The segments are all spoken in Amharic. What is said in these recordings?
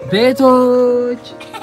ቤቶች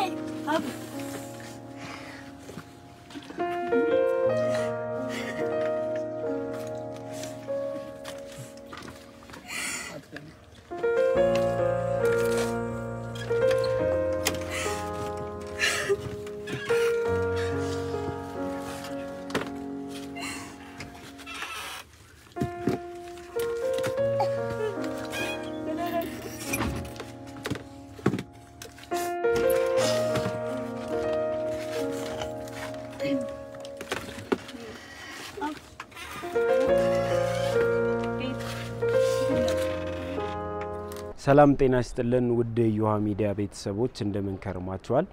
ሰላም ጤና ይስጥልን ውድ የዮሃ ሚዲያ ቤተሰቦች እንደምን ከርማችኋል?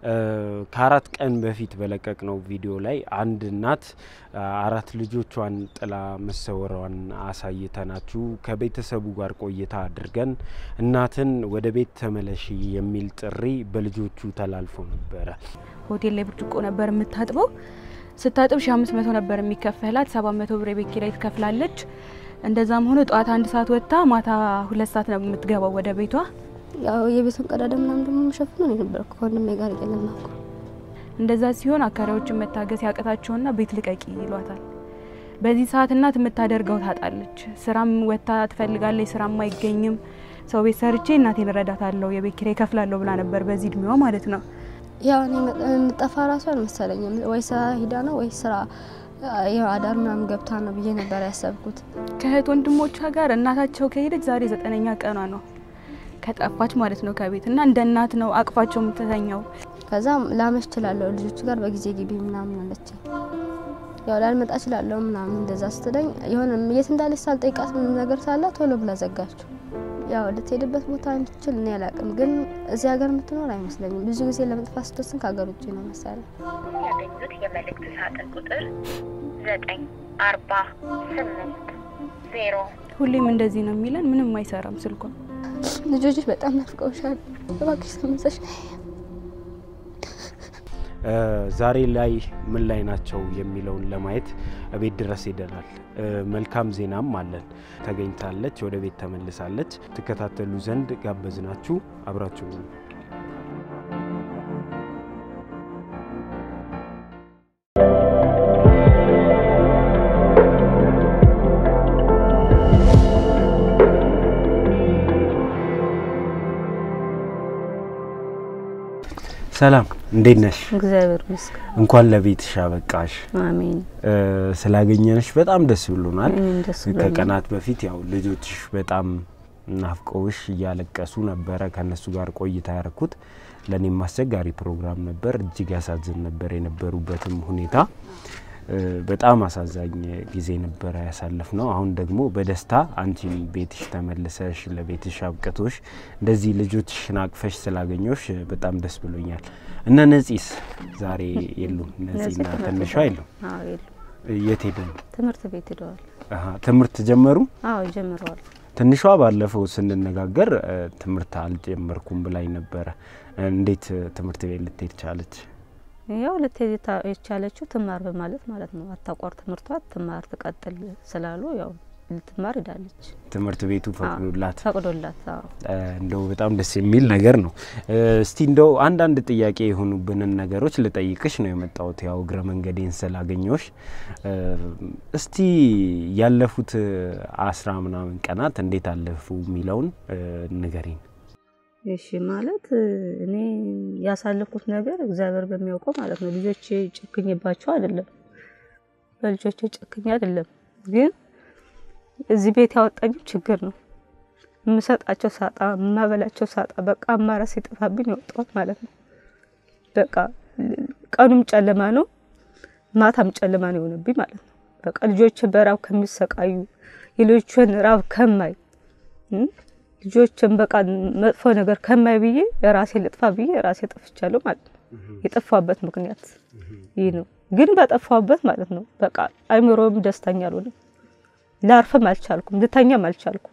ከአራት ቀን በፊት በለቀቅነው ቪዲዮ ላይ አንድ እናት አራት ልጆቿን ጥላ መሰወሯን አሳይተናችሁ ከቤተሰቡ ጋር ቆይታ አድርገን እናትን ወደ ቤት ተመለሺ የሚል ጥሪ በልጆቹ ተላልፎ ነበረ። ሆቴል ላይ ብርጭቆ ነበር የምታጥበው። ስታጥብ ሺ አምስት መቶ ነበር የሚከፈላት። ሰባት መቶ ብር የቤት ኪራይ ትከፍላለች። እንደዛም ሆኖ ጠዋት አንድ ሰዓት ወጥታ ማታ ሁለት ሰዓት ነው የምትገባው ወደ ቤቷ። ያው የቤቱን ቀዳዳ ምናምን ደግሞ የምሸፍነው እኔ ነበርኩ ከወንድሜ ጋር እየለመንኩ። እንደዛ ሲሆን አካሪዎችን መታገስ ያቅታቸውና ቤት ልቀቂ ይሏታል። በዚህ ሰዓት እናት የምታደርገው ታጣለች። ስራም ወጥታ ትፈልጋለች፣ ስራም አይገኝም። ሰው ቤት ሰርቼ እናቴን እረዳታለሁ፣ የቤት ኪራይ እከፍላለሁ ብላ ነበር በዚህ እድሜዋ ማለት ነው። ያው እኔ እንጠፋ ራሱ አልመሰለኝም። ወይ ስራ ሂዳ ነው ወይ ስራ ያው አዳር ምናምን ገብታ ነው ብዬ ነበር ያሰብኩት። ከእህት ወንድሞቿ ጋር እናታቸው ከሄደች ዛሬ ዘጠነኛ ቀኗ ነው ከጠፋች ማለት ነው ከቤት እና እንደ እናት ነው አቅፋቸው የምትተኛው። ከዛ ላመሽ እችላለሁ ልጆቹ ጋር በጊዜ ግቢ ምናምን አለችኝ። ያው ላልመጣ እችላለሁ ምናምን እንደዛ ስትለኝ የሆነ የት እንዳለች ሳልጠይቃት ምንም ነገር ሳላ ቶሎ ብላ ዘጋችሁ። ያው ልትሄድበት ቦታ እንድትችል እኔ አላቅም፣ ግን እዚህ ሀገር የምትኖር አይመስለኝም። ብዙ ጊዜ ለመጥፋት ስትወስን ከሀገር ውጭ ነው መሰለኝ። ያገኙት የመልእክት ሳጥን ቁጥር ዘጠኝ አርባ ስምንት ዜሮ ሁሌም እንደዚህ ነው የሚለን፣ ምንም አይሰራም ስልኳ። ልጆችሽ በጣም ናፍቀውሻል፣ እባክሽ ተመለሽ። ዛሬ ላይ ምን ላይ ናቸው የሚለውን ለማየት ቤት ድረስ ሄደናል። መልካም ዜናም አለን። ተገኝታለች፣ ወደ ቤት ተመልሳለች። ትከታተሉ ዘንድ ጋበዝናችሁ። አብራችሁ ነው ሰላም እንዴት ነሽ? እግዚአብሔር ይመስገን። እንኳን ለቤትሽ አበቃሽ። አሜን። ስላገኘንሽ በጣም ደስ ብሎናል። እኔም ደስ ብሎኛል። ከቀናት በፊት ያው ልጆችሽ በጣም ናፍቀውሽ እያለቀሱ ነበረ። ከነሱ ጋር ቆይታ ያረኩት ለእኔም አስቸጋሪ ፕሮግራም ነበር። እጅግ ያሳዝን ነበር የነበሩበትም ሁኔታ በጣም አሳዛኝ ጊዜ ነበረ ያሳለፍ ነው። አሁን ደግሞ በደስታ አንቺም ቤትሽ ተመልሰሽ ለቤትሽ አብቅቶሽ እንደዚህ ልጆችሽን አቅፈሽ ስላገኘሽ በጣም ደስ ብሎኛል። እነ ነጺስ ዛሬ የሉም። ነጺና ትንሿ የሉም። አዎ የሉ የት ሄደ ነው? ትምህርት ቤት ሄደዋል። አሀ፣ ትምህርት ጀመሩ? አዎ ጀምረዋል። ትንሿ ባለፈው ስንነጋገር ትምህርት አልጀመርኩም ብላኝ ነበረ። እንዴት ትምህርት ቤት ልትሄድ ቻለች? ያው ልትሄድ ታ- የቻለችው ትማር በማለት ማለት ነው። አታቋር ትምህርቷ ትማር ትቀጥል ስላሉ ያው ልትማር ሄዳለች። ትምህርት ቤቱ ፈቅዶላት ፈቅዶላት። አዎ እንደው በጣም ደስ የሚል ነገር ነው። እስቲ እንደው አንዳንድ ጥያቄ የሆኑብንን ነገሮች ልጠይቅሽ ነው የመጣሁት ያው እግረ መንገዴን ስላገኘሽ። እስቲ ያለፉት አስራ ምናምን ቀናት እንዴት አለፉ የሚለውን ንገሪኝ። እሺ ማለት እኔ ያሳለፍኩት ነገር እግዚአብሔር በሚያውቀው ማለት ነው። ልጆቼ ጨክኝባቸው አይደለም፣ በልጆቼ ጨክኝ አይደለም። ግን እዚህ ቤት ያወጣኝ ችግር ነው። የምሰጣቸው ሳጣ፣ የማበላቸው ሳጣ፣ በቃ አማራጭ ሲጠፋብኝ የወጣሁት ማለት ነው። በቃ ቀኑም ጨለማ ነው፣ ማታም ጨለማ ነው የሆነብኝ ማለት ነው። በቃ ልጆቼ በራብ ከሚሰቃዩ የልጆችን ራብ ከማይ እም፣ ልጆችን በቃ መጥፎ ነገር ከማይ ብዬ ራሴ ልጥፋ ብዬ ራሴ ጠፍቻለሁ ማለት ነው። የጠፋበት ምክንያት ይህ ነው። ግን በጠፋበት ማለት ነው በቃ አይምሮም ደስተኛ አልሆነም። ላርፍም አልቻልኩም፣ ልተኛም አልቻልኩም።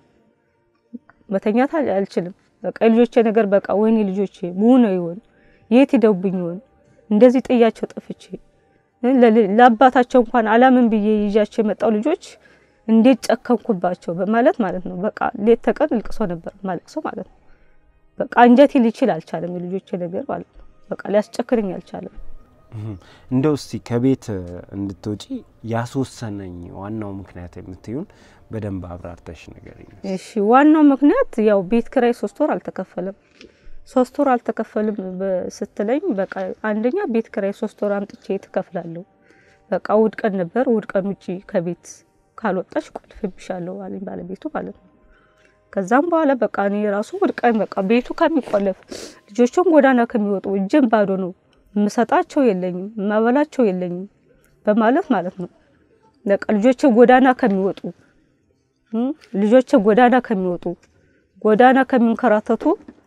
መተኛት አል- አልችልም። በቃ የልጆቼ ነገር በቃ ወይኔ ልጆቼ ምን ነው ይሆን የት ሂደውብኝ ይሆን እንደዚህ ጥያቸው ጠፍቼ ለል- ለአባታቸው እንኳን አላምን ብዬ ይዣቸው የመጣው ልጆች እንዴት ጨከንኩባቸው በማለት ማለት ነው። በቃ ሌት ተቀን ልቅሶ ነበር ማለቅሶ ማለት ነው። በቃ አንጀቴ ሊችል አልቻለም። የልጆቼ ነገር ማለት ነው። በቃ ሊያስጨክርኝ አልቻለም። እህም። እንደው እስቲ ከቤት እንድትወጪ ያስወሰነኝ ዋናው ምክንያት የምትዩን በደንብ አብራርተሽ ንገሪኝ። እሺ ዋናው ምክንያት ያው ቤት ኪራይ ሶስት ወር አልተከፈለም። ሶስት ወር አልተከፈልም በ- ስትለኝ በቃ አንደኛ ቤት ኪራይ ሶስት ወር አምጥቼ ትከፍላለሁ። በቃ እሑድ ቀን ነበር። እሑድ ቀን ውጪ ከቤት ካልወጣሽ ቆልፍብሻለሁ አለኝ ባለቤቱ ማለት ነው። ከዛም በኋላ በቃ እኔ ራሱ እሑድ ቀን በቃ ቤቱ ከሚቆለፍ ልጆቹም ጎዳና ከሚወጡ እጅም ባዶ ነው የምሰጣቸው የለኝም የማበላቸው የለኝም በማለት ማለት ነው በቃ ልጆቼ ጎዳና ከሚወጡ እም፣ ልጆቼ ጎዳና ከሚወጡ ጎዳና ከሚንከራተቱ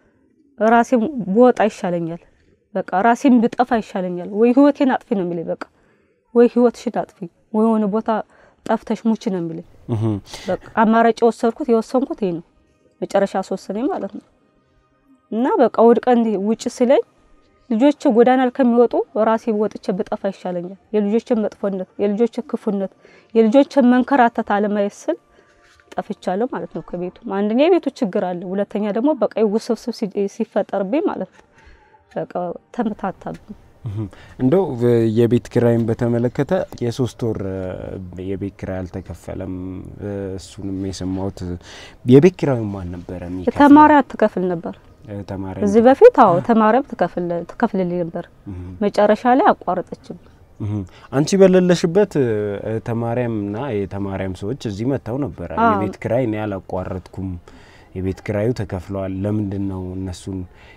ራሴን ብወጣ ይሻለኛል። በቃ ራሴን ብጠፋ ይሻለኛል። ወይ ህይወቴን አጥፊ ነው የሚለኝ በቃ ወይ ህይወትሽን አጥፊ ወይ የሆነ ቦታ ጠፍተሽ ሙች ነው የሚለኝ። እህም። በቃ አማራጭ የወሰድኩት የወሰንኩት ይሄ ነው። መጨረሻ አስወሰነኝ ማለት ነው። እና በቃ እሑድ ቀን ውጭ ሲለኝ ልጆች ጎዳና ከሚወጡ ራሴ ወጥቼ ብጠፋ ይሻለኛል። የልጆችን መጥፎነት፣ የልጆችን ክፉነት፣ የልጆችን መንከራተት አለማየት ስል ጠፍቻለሁ ማለት ነው ከቤቱ። አንደኛ የቤቱ ችግር አለ፣ ሁለተኛ ደግሞ በቃ ውስብስብ ሲ- ሲፈጠርብኝ ማለት ነው በቃ ተመታታብኝ። እህም። እንደው እ፣ የቤት ኪራይን በተመለከተ የሶስት ወር እ፣ የቤት ኪራይ አልተከፈለም። እ፣ እሱንም የሰማሁት የቤት ኪራዩ ማን ነበረ የሚከፍለው? ተማሪ አትከፍል ነበር እ፣ ተማሪ እዚህ በፊት አዎ ተማሪም ትከፍል ትከፍልልኝ ነበር። እህም። መጨረሻ ላይ አቋረጠችም። እህም። አንቺ በሌለሽበት እ፣ ተማሪያም እና የተማሪያም ሰዎች እዚህ መጥተው ነበረ። አዎ። የቤት ኪራይ እኔ አላቋረጥኩም፣ የቤት ኪራዩ ተከፍለዋል፣ ለምንድን ነው እነሱን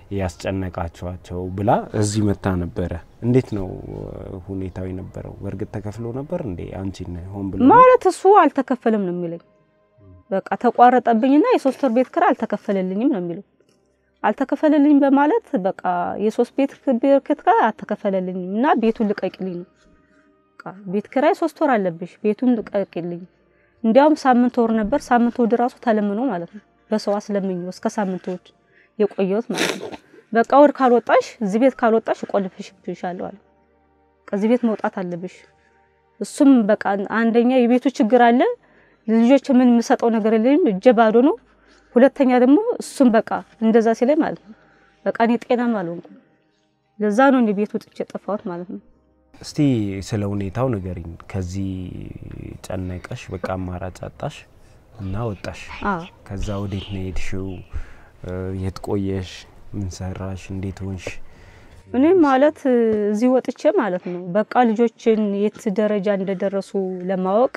ያስጨነቃቸዋቸው ብላ እዚህ መታ ነበረ። እንዴት ነው እ፣ ሁኔታው የነበረው? በእርግጥ ተከፍሎ ነበር እንዴ? አንቺን ሆን ብሎ ነው? ማለት እሱ አልተከፈለም ነው የሚለኝ። በቃ ተቋረጠብኝና የሶስት ወር ቤት ኪራይ አልተከፈለልኝም ነው የሚለው። አልተከፈለልኝም በማለት በቃ የሶስት ቤት ቤት ኪራይ አልተከፈለልኝም እና ቤቱን ልቀቂልኝ ነው። በቃ ቤት ኪራይ ሶስት ወር አለብሽ፣ ቤቱን ልቀቂልኝ። እንዲያውም ሳምንት ወር ነበር። ሳምንት ወድ ራሱ ተለምኖ ማለት ነው በሰው አስለምኜው እስከ ሳምንት ወድ የቆየሁት ማለት ነው። በቃ ወር ካልወጣሽ እዚህ ቤት ካልወጣሽ እቆልፍሽብሻለሁ አለ። ከዚህ ቤት መውጣት አለብሽ። እሱም በቃ አንደኛ የቤቱ ችግር አለ። ልጆች ምን የምሰጠው ነገር የለኝም፣ እጄ ባዶ ነው። ሁለተኛ ደግሞ እሱም በቃ እንደዛ ሲለኝ ማለት ነው በቃ እኔ ጤናም አልሆንኩም። ለዛ ነው እኔ ቤት ውጥቼ የጠፋሁት ማለት ነው። እስቲ ስለ ሁኔታው ንገሪኝ። ከዚህ ጨነቀሽ፣ በቃ አማራጭ አጣሽ እና ወጣሽ። አዎ ከዛ ወዴት ነው የሄድሽው? እ፣ የት ቆየሽ? ምን ሰራሽ? እንዴት ሆንሽ? እኔ ማለት እዚህ ወጥቼ ማለት ነው በቃ ልጆችን የት ደረጃ እንደደረሱ ለማወቅ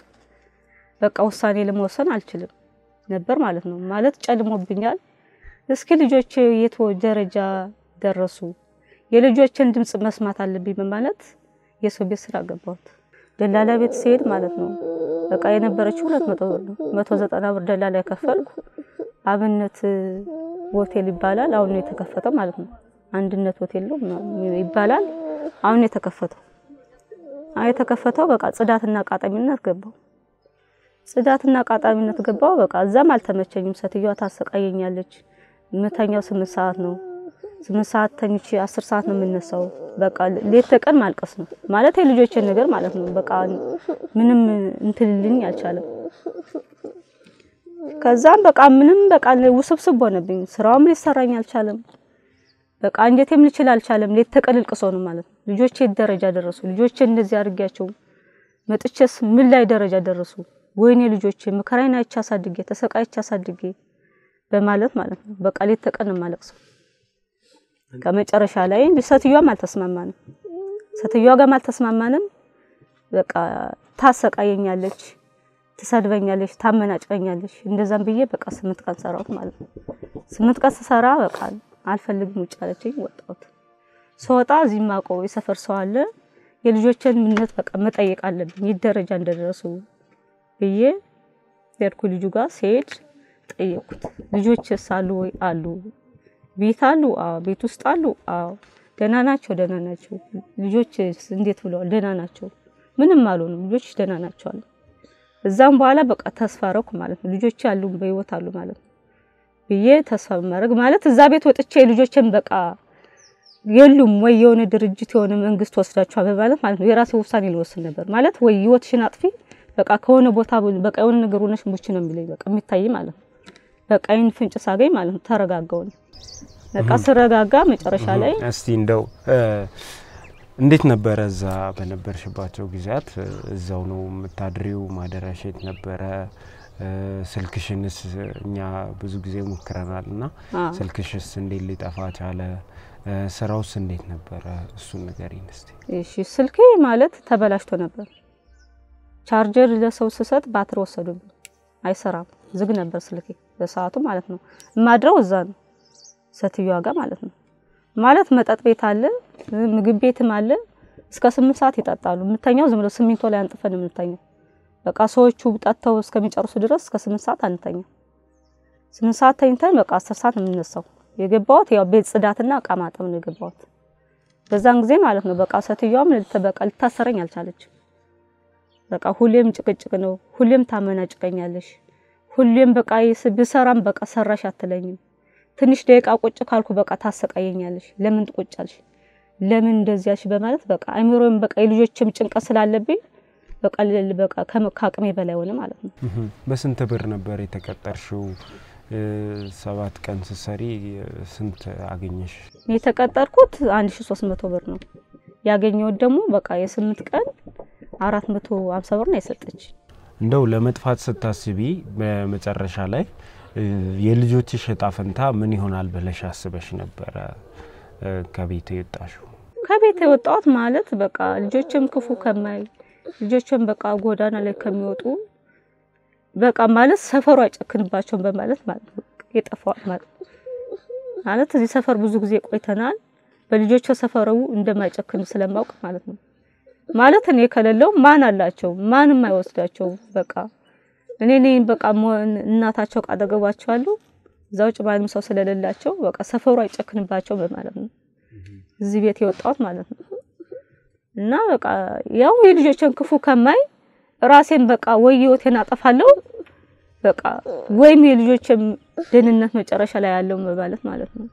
በቃ ውሳኔ ለመወሰን አልችልም ነበር ማለት ነው። ማለት ጨልሞብኛል። እስኪ ልጆች የት ደረጃ ደረሱ፣ የልጆችን ድምጽ መስማት አለብኝ በማለት የሰው ቤት ስራ ገባሁት። ደላላ ቤት ሲሄድ ማለት ነው በቃ የነበረችው ሁለት መቶ ብር ነው። መቶ ዘጠና ብር ደላላ የከፈልኩ አብነት ሆቴል ይባላል። አሁን ነው የተከፈተው ማለት ነው። አንድነት ሆቴል ነው ምናምን ይባላል። አሁን ነው የተከፈተው። አይ የተከፈተው በቃ ጽዳትና ቃጣሚነት ገባው። ጽዳትና ቃጣሚነት ገባው። በቃ እዛም አልተመቸኝም። ሴትዮዋ ታሰቃየኛለች። የምተኛው ስምንት ሰዓት ነው። ስምንት ሰዓት ተኝቼ አስር ሰዓት ነው የምነሳው። በቃ ሌት ተቀን ማልቀስ ነው ማለት የልጆችን ነገር ማለት ነው። በቃ ምንም እንትልልኝ አልቻለም። ከዛም በቃ ምንም በቃ ውስብስብ ሆነብኝ። ስራውም ሊሰራኝ አልቻለም። በቃ አንጀቴም ልችል አልቻለም። ሌት ተቀን ልቅሶ ነው ማለት ነው። ልጆቼ የት ደረጃ ደረሱ? ልጆቼ እንደዚህ አድርጊያቸው መጥቼስ ምን ላይ ደረጃ ደረሱ? ወይኔ ልጆቼ መከራዬን አይቼ አሳድጌ ተሰቃይቼ አሳድጌ በማለት ማለት ነው። በቃ ሌት ተቀን ነው የማለቅሰው። ከመጨረሻ ላይ ሴትዮዋም አልተስማማንም፣ ሴትዮዋ ጋርም አልተስማማንም። በቃ ታሰቃየኛለች፣ ትሰድበኛለች፣ ታመናጭቀኛለች። እንደዛም ብዬ በቃ ስምንት ቀን ሰራሁት ማለት ነው። ስምንት ቀን ስሰራ በቃ አልፈልግም ውጭ አለችኝ። ወጣሁት። ስወጣ እዚህ ማውቀው የሰፈር ሰው አለ። የልጆችን ምነት በቃ መጠየቅ አለብኝ የት ደረጃ እንደደረሱ ብዬ ሄድኩ። ልጁ ጋር ሲሄድ ጠየቅኩት። ልጆችስ አሉ ወይ? አሉ። ቤት አሉ? አዎ። ቤት ውስጥ አሉ? አዎ። ደህና ናቸው? ደህና ናቸው። ልጆች እንዴት ብለዋል? ደህና ናቸው። ምንም አልሆኑም። ልጆች ደህና ናቸው አሉ። እዛም በኋላ በቃ ተስፋ ረኩ ማለት ነው። ልጆች አሉ በህይወት አሉ ማለት ነው ብዬ ተስፋ በማድረግ ማለት እዛ ቤት ወጥቼ ልጆችን በቃ የሉም ወይ የሆነ ድርጅት የሆነ መንግስት ወስዳቸዋል በማለት ማለት ነው የራሴ ውሳኔ ልወስን ነበር ማለት ወይ ህይወትሽን አጥፊ በቃ ከሆነ ቦታ በቃ የሆነ ነገር ሆነሽ ሙች ነው የሚለኝ በቃ የሚታይ ማለት ነው። በቃ ይህን ፍንጭ ሳገኝ ማለት ነው ተረጋጋው። በቃ ስረጋጋ መጨረሻ ላይ እስቲ እንደው እ፣ እንዴት ነበረ እዛ በነበርሽባቸው ጊዜያት? እዛው ነው የምታድሪው? ማደሪያሽ የት ነበረ? እ፣ ስልክሽንስ እኛ ብዙ ጊዜ ሞክረናል እና አ፣ ስልክሽስ እንዴት ሊጠፋ ቻለ? እ፣ ስራውስ እንዴት ነበረ? እሱን ንገሪኝ እስቲ። እሺ ስልኬ ማለት ተበላሽቶ ነበር። ቻርጀር ለሰው ስሰጥ ባትሪ ወሰዱብኝ፣ አይሰራም፣ ዝግ ነበር ስልኬ በሰዓቱ ማለት ነው። የማድረው እዛ ነው ሴትዮዋ ጋር ማለት ነው። ማለት መጠጥ ቤት አለ፣ ምግብ ቤትም አለ። እስከ ስምንት ሰዓት ይጠጣሉ። የምተኛው ዝም ብሎ ሲሚንቶ ላይ አንጥፈን የምንተኛው በቃ ሰዎቹ ጠጥተው እስከሚጨርሱ ድረስ እስከ ስምንት ሰዓት አንተኛም። ስምንት ሰዓት ተኝተን በቃ አስር ሰዓት ነው የምንነሳው። የገባሁት ያው ቤት ጽዳትና እቃ ማጠብ ነው የገባሁት በዛን ጊዜ ማለት ነው። በቃ ሴትዮዋም ልት- በቃ ልታሰረኝ አልቻለችም። በቃ ሁሌም ጭቅጭቅ ነው፣ ሁሌም ታመናጭቀኛለሽ፣ ሁሌም በቃ ይስ- ብሰራም በቃ ሰራሽ አትለኝም። ትንሽ ደቂቃ ቁጭ ካልኩ በቃ ታሰቃየኛለሽ። ለምን ትቆጫለሽ? ለምን እንደዚያሽ? በማለት በቃ አይምሮም በቃ የልጆችም ጭንቀት ስላለብኝ በቃ ል- በቃ ከመ- ከአቅሜ በላይ ሆነ ማለት ነው። እህ፣ በስንት ብር ነበር የተቀጠርሽው? እ፣ ሰባት ቀን ስትሰሪ እ፣ ስንት አገኘሽ? የተቀጠርኩት 1300 ብር ነው ያገኘሁት ደግሞ በቃ የስምንት ቀን 450 ብር ነው የሰጠች። እንደው ለመጥፋት ስታስቢ በመጨረሻ ላይ እ፣ የልጆችሽ እጣ ፈንታ ምን ይሆናል ብለሽ አስበሽ ነበረ እ፣ ከቤት የወጣሽው? ከቤት የወጣሁት ማለት በቃ ልጆችም ክፉ ከማይ ልጆችም በቃ ጎዳና ላይ ከሚወጡ በቃ ማለት ሰፈሩ አይጨክንባቸውም በማለት ማለት ነው የጠፋሁት ማለት ነው። ማለት እዚህ ሰፈር ብዙ ጊዜ ቆይተናል። በልጆቹ ሰፈሩ እንደማይጨክን ስለማውቅ ማለት ነው። ማለት እኔ ከሌለው ማን አላቸው? ማንም አይወስዳቸው። በቃ እኔ ነኝ በቃ ሞ- እናታቸው ካጠገባቸው አሉ። እዛ ውጭ ማንም ሰው ስለሌላቸው በቃ ሰፈሩ አይጨክንባቸው በማለት ነው እዚህ ቤት የወጣሁት ማለት ነው። እና በቃ ያው የልጆችን ክፉ ከማይ ራሴን በቃ ወይ ህይወቴን አጠፋለሁ በቃ ወይም የልጆችን ደህንነት መጨረሻ ላይ ያለው በማለት ማለት ነው።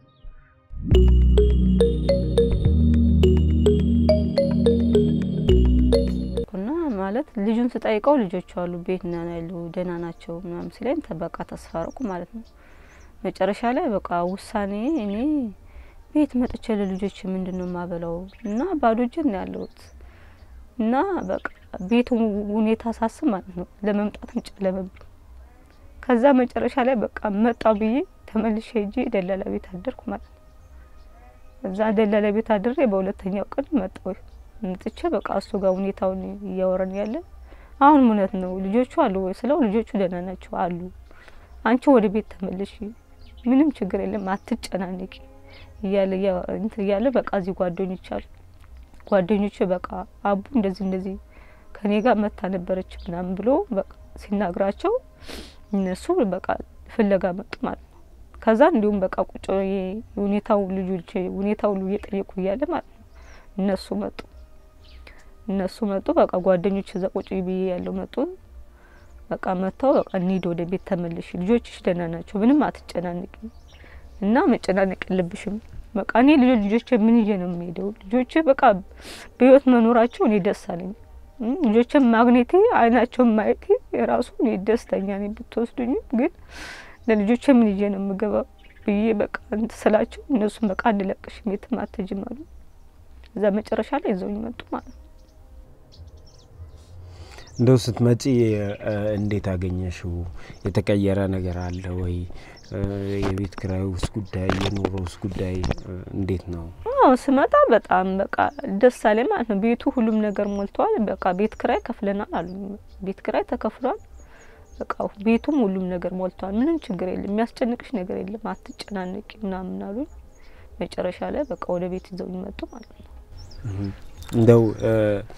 እና ማለት ልጁን ስጠይቀው ልጆቹ አሉ ቤት ና ያሉ ደህና ናቸው ምናምን ሲለኝ ተ- በቃ ተስፋ አደረኩ ማለት ነው። መጨረሻ ላይ በቃ ውሳኔ እኔ ቤት መጥቼ ለልጆች ምንድን ነው የማበላው እና ባዶ እጄን ነው ያለሁት እና በቃ ቤቱ ሁኔታ ሳስብ ማለት ነው ለመምጣትም ጨለመብኝ። ከዛ መጨረሻ ላይ በቃ መጣው ብዬ ተመልሼ ሄጄ ደላላ ቤት አደርኩ ማለት ነው። እዛ ደላላ ቤት አድሬ በሁለተኛው ቀን መጣሁ መጥቼ በቃ እሱ ጋር ሁኔታውን እያወረን ያለ አሁን እውነት ነው ልጆቹ አሉ ወይ ስለው ልጆቹ ደህና ናቸው አሉ። አንቺ ወደ ቤት ተመልሽ፣ ምንም ችግር የለም አትጨናነቂ እያለ እያ- እንትን እያለ በቃ እዚህ ጓደኞች አሉ ጓደኞቹ በቃ አቡ እንደዚህ እንደዚህ ከኔ ጋር መታ ነበረች ምናምን ብሎ በቃ ሲናግራቸው እነሱ በቃ ፍለጋ መጡ ማለት ነው። ከዛ እንዲሁም በቃ ቁጭ ብዬ ሁኔታው ልጆች ሁኔታው ሁሉ እየጠየቁ እያለ ማለት ነው እነሱ መጡ እነሱ መጡ በቃ ጓደኞች እዛ ቁጭ ብዬ ያለው መጡ። በቃ መጥተው በቃ እንሂድ ወደ ቤት ተመልሽ፣ ልጆችሽ ደህና ናቸው፣ ምንም አትጨናነቂ እና መጨናነቅ የለብሽም። በቃ እኔ ልጆች ልጆቼ ምን ይዤ ነው የምሄደው? ልጆቼ በቃ በህይወት መኖራቸው እኔ ደስ አለኝ። እም፣ ልጆችን ማግኘቴ አይናቸውን ማየቴ የራሱ እኔ ደስተኛ ነኝ። ብትወስዱኝም ግን ለልጆቼ ምን ይዤ ነው የምገባው ብዬ በቃ እንትን ስላቸው እነሱም በቃ አንለቅሽም የትም አትሄጂም አሉ። እዛ መጨረሻ ላይ ይዘውኝ መጡ ማለት ነው። እንደው ስትመጪ እ፣ እንዴት አገኘሽው? የተቀየረ ነገር አለ ወይ? እ፣ የቤት ኪራይ ውስጥ ጉዳይ፣ የኑሮ ውስጥ ጉዳይ እ፣ እንዴት ነው? አዎ ስመጣ በጣም በቃ ደስ አለኝ ማለት ነው። ቤቱ ሁሉም ነገር ሞልቷል። በቃ ቤት ክራይ ከፍለናል አሉ። ቤት ክራይ ተከፍሏል። በቃ ቤቱም ሁሉም ነገር ሞልቷል። ምንም ችግር የለም፣ የሚያስጨንቅሽ ነገር የለም፣ አትጨናነቂ ምናምን አሉኝ። መጨረሻ ላይ በቃ ወደ ቤት ይዘውኝ መጡ ማለት ነው። እንደው እ፣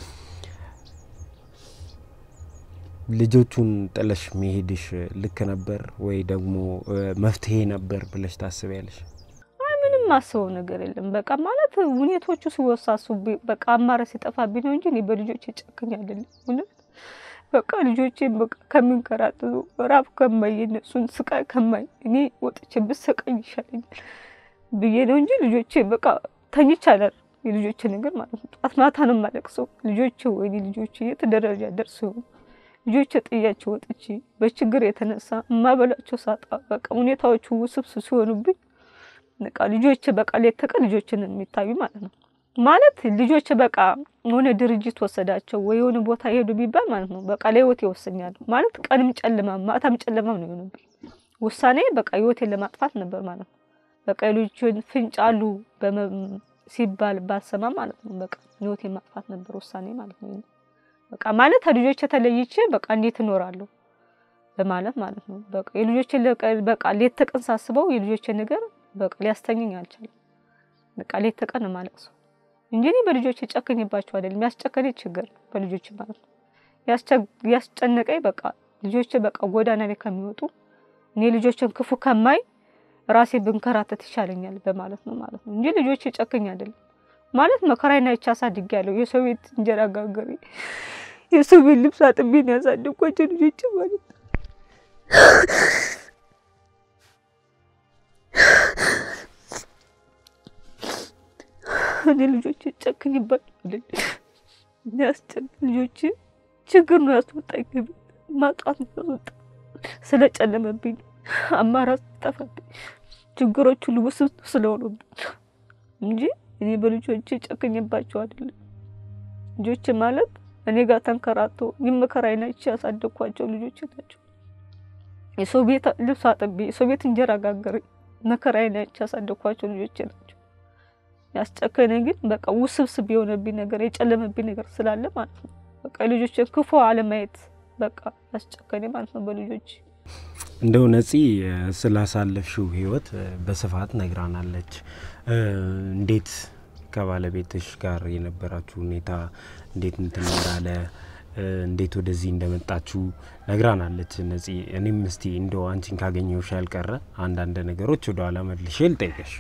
ልጆቹን ጥለሽ መሄድሽ ልክ ነበር ወይ ደግሞ እ፣ መፍትሄ ነበር ብለሽ ታስቢያለሽ? ምንም ማስበው ነገር የለም። በቃ ማለት ሁኔቶቹ ሲወሳሱብኝ በቃ አማራጭ ሲጠፋብኝ ነው እንጂ እኔ በልጆቼ ጨክኝ አይደለም። እውነት በቃ ልጆቼን በቃ ከሚንከራጥጡ ራብ ከማይ የነሱን ስቃይ ከማይ እኔ ወጥቼ ብሰቃይ ይሻለኛል ብዬ ነው እንጂ ልጆቼ በቃ ተኝቼ አላድርም። የልጆቼ ነገር ማለት ነው። ጧት ማታ ነው የማለቅሰው። ልጆቼ ወይኔ ልጆቼ የት ደረጃ ደርሰው ልጆቼ ጥያቸው ወጥቼ በችግር የተነሳ እማበላቸው ሳጣ በቃ ሁኔታዎቹ ውስብስብ ሲሆኑብኝ በቃ ልጆች በቃ ሌት ተቀን ልጆችን የሚታዩ ማለት ነው። ማለት ልጆች በቃ የሆነ ድርጅት ወሰዳቸው ወይ የሆነ ቦታ ሄዱ ቢባል ማለት ነው በቃ ለህይወት ይወስኛሉ ማለት ቀንም ጨለማም ማታም ጨለማም ነው የሆነብኝ። ውሳኔ በቃ ህይወቴን ለማጥፋት ነበር ማለት ነው። በቃ የልጆችን ፍንጭ አሉ በመ- ሲባል ባሰማ ማለት ነው በቃ ህይወቴን ማጥፋት ነበር ውሳኔ ማለት ነው። በቃ ማለት ከልጆች ተለይቼ በቃ እንዴት እኖራለሁ በማለት ማለት ነው። በቃ የልጆችን ለቀ- በቃ ሌት ተቀን ሳስበው የልጆችን ነገር በቃ ሊያስተኘኝ አልቻለም። በቃ ሌት ተቀን ነው የማለቅሰው እንጂ እኔ በልጆች ጨክኝባቸው አይደለም። ያስጨከነኝ ችግር ነው በልጆች ማለት ነው። ያስቸ- ያስጨነቀኝ በቃ ልጆች በቃ ጎዳና ላይ ከሚወጡ እኔ ልጆችን ክፉ ከማይ ራሴ ብንከራተት ይሻለኛል በማለት ነው ማለት ነው እንጂ ልጆች ጨክኝ አይደለም ማለት መከራዬን አይቼ አሳድጌያለሁ። የሰው ቤት እንጀራ ጋገሬ የሰው ቤት ልብስ አጥቤ ነው ያሳደግኳቸው ልጆች ማለት ነው። እኔ ልጆች ጨክኝባቸው አይደለም ያስጨን ልጆች ችግር ነው ያስወጣኝ ከቤት ማጣት ነው ያስወጣኝ ስለጨለመብኝ አማራጭ ጠፋብኝ ችግሮች ሁሉ ውስብስብ ስለሆኑብኝ እንጂ እኔ በልጆቼ ጨክኝባቸው አይደለም። ልጆች ማለት እኔ ጋር ተንከራቶ ይመከራይና ይቺ ያሳደግኳቸው ልጆች ናቸው። የሰው ቤት ልብስ አጥቤ የሰው ቤት እንጀራ ጋገሬ መከራይና ይቺ ያሳደግኳቸው ልጆች ናቸው። ያስጨከነኝ ግን በቃ ውስብስብ የሆነብኝ ነገር የጨለመብኝ ነገር ስላለ ማለት ነው። በቃ ልጆችን ክፉ አለማየት በቃ ያስጨከነኝ ማለት ነው በልጆች እንደው ነፂ ስላሳለፍሽው ህይወት በስፋት ነግራናለች። እንዴት ከባለቤትሽ ጋር የነበራችሁ ሁኔታ እንዴት እንትን እንዳለ እንዴት ወደዚህ እንደመጣችሁ ነግራናለች ነፂ። እኔም እስቲ እንደው አንቺን ካገኘሁሽ ያልቀረ አንዳንድ ነገሮች ወደ ኋላ መልሼ ልጠይቅሽ።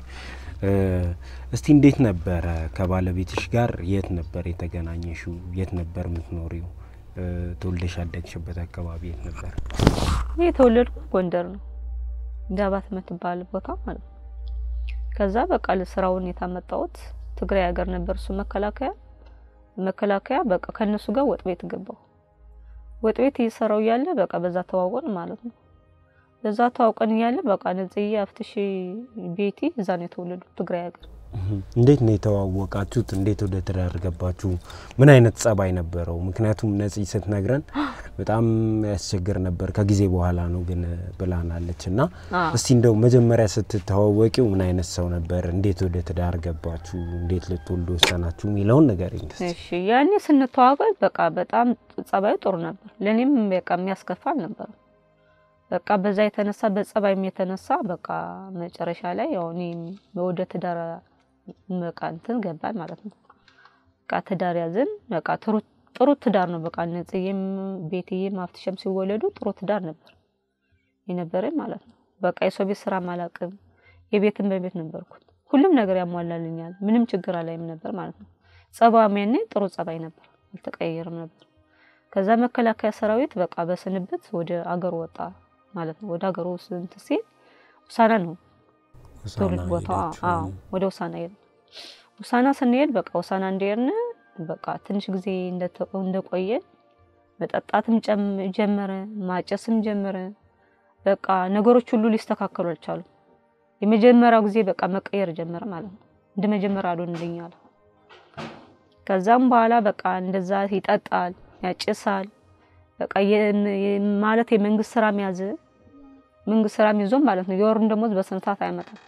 እስቲ እንዴት ነበረ ከባለቤትሽ ጋር የት ነበር የተገናኘሽው? የት ነበር የምትኖሪው? ተወልደሽ ያደግሽበት አካባቢ የት ነበር? እኔ የተወለድኩት ጎንደር ነው፣ ዳባት የምትባል ቦታ ማለት ነው። ከዛ በቃ ለስራውን የታመጣሁት ትግራይ ሀገር ነበር እሱ መከላከያ መከላከያ በቃ ከነሱ ጋር ወጥ ቤት ገባሁ። ወጥ ቤት እየሰራው እያለ በቃ በዛ ተዋወቅን ማለት ነው። በዛ ተዋውቀን እያለ በቃ ነጽዬ አፍትሽ ቤቲ እዛ ነው የተወለዱት ትግራይ ሀገር። እንዴት ነው የተዋወቃችሁት? እንዴት ወደ ትዳር ገባችሁ? ምን አይነት ጸባይ ነበረው? ምክንያቱም ነፂ ስትነግረን በጣም ያስቸግር ነበር ከጊዜ በኋላ ነው ግን ብላናለች። እና አዎ። እስቲ እንደው መጀመሪያ ስትተዋወቂው ምን አይነት ሰው ነበር? እንዴት ወደ ትዳር ገባችሁ? እንዴት ልትወልዱ ወሰናችሁ? የሚለውን ነገር እስቲ። እሺ ያኔ ስንተዋወቅ በቃ በጣም ጸባዩ ጥሩ ነበር። ለኔም በቃ የሚያስከፋ አልነበረም። በቃ በዛ የተነሳ በጸባይም የተነሳ በቃ መጨረሻ ላይ ያው እኔም ወደ ትዳር በቃ እንትን ገባን ማለት ነው። በቃ ትዳር ያዝን። በቃ ጥሩ ጥሩ ትዳር ነው። በቃ ነጽዬም ቤትዬም አፍትሸም ሲወለዱ ጥሩ ትዳር ነበር የነበረኝ ማለት ነው። በቃ የሰው ቤት ስራ አላቅም። የቤትን በቤት ነበርኩት። ሁሉም ነገር ያሟላልኛል። ምንም ችግር አላይም ነበር ማለት ነው። ጸባይም ያኔ ጥሩ ጸባይ ነበር፣ አልተቀየርም ነበር። ከዛ መከላከያ ሰራዊት በቃ በስንብት ወደ አገሩ ወጣ ማለት ነው። ወደ አገሩ ስንት ሲል ውሳና ነው ትውልድ ቦታ አዎ፣ ወደ ውሳና ሄድ ውሳና ስንሄድ በቃ ውሳና እንደሄድን በቃ ትንሽ ጊዜ እንደተ- እንደቆየን መጠጣትም ጨም- ጀመረ፣ ማጨስም ጀመረ። በቃ ነገሮች ሁሉ ሊስተካከሉ አልቻሉ። የመጀመሪያው ጊዜ በቃ መቀየር ጀመረ ማለት ነው። እንደ መጀመሪያ አልሆንልኝ አለ። ከዛም በኋላ በቃ እንደዛ ይጠጣል፣ ያጭሳል። በቃ የ- የ- ማለት የመንግስት ስራ ያዘ። መንግስት ስራ ይዞ ማለት ነው የወሩን ደሞዝ በስንት ሰዓት አይመጣም።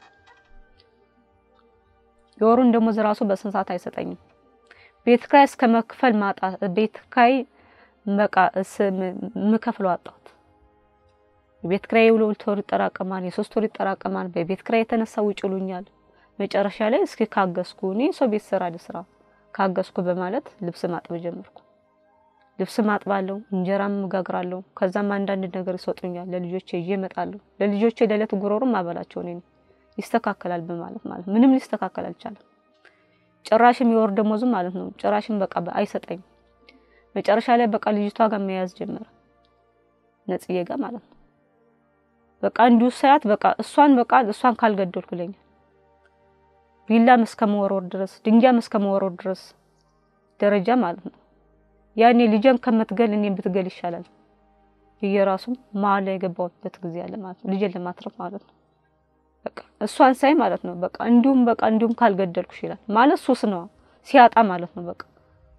የወሩን ደሞዝ ራሱ በስንት ሰዓት አይሰጠኝም። ቤት ኪራይ እስከ መክፈል ማጣ ቤት ኪራይ በቃ የምከፍለው አጣሁት። የቤት ኪራይ የሁለት ወር ይጠራቀማል፣ የሶስት ወር ይጠራቀማል። በቤት ኪራይ የተነሳ ውጭ ይሉኛል። መጨረሻ ላይ እስኪ ካገዝኩ እኔ ሰው ቤት ስራ ልስራ ካገዝኩ በማለት ልብስ ማጥብ ጀመርኩ። ልብስ ማጥባለሁ፣ እንጀራም እጋግራለሁ። ከዛም አንዳንድ ነገር ይሰጡኛል። ለልጆቼ ይዤ እመጣለሁ። ለልጆቼ ለዕለት ጉሮሮም አበላቸው እኔ ነኝ። ይስተካከላል በማለት ማለት ምንም ሊስተካከል አልቻለም። ጭራሽም የወር ደሞዙ ማለት ነው ጭራሽም በቃ አይሰጠኝም። መጨረሻ ላይ በቃ ልጅቷ ጋር መያዝ ጀመረ ነጽዬ ጋር ማለት ነው። በቃ እንዲሁ ሳያት በቃ እሷን በቃ እሷን ካልገደልኩ ይለኛል። ቢላም እስከ መወርወር ድረስ ድንጋይም እስከ መወርወር ድረስ ደረጃ ማለት ነው። ያኔ ልጄን ከምትገል እኔን ብትገል ይሻላል ብዬ ራሱም መሀል ላይ የገባሁበት ጊዜ አለ ማለት ነው። ልጄን ለማትረፍ ማለት ነው። በቃ እሷን ሳይ ማለት ነው በቃ እንዲሁም በቃ እንዲሁም ካልገደልኩሽ ይላል ማለት ሱስ ነው ሲያጣ ማለት ነው በቃ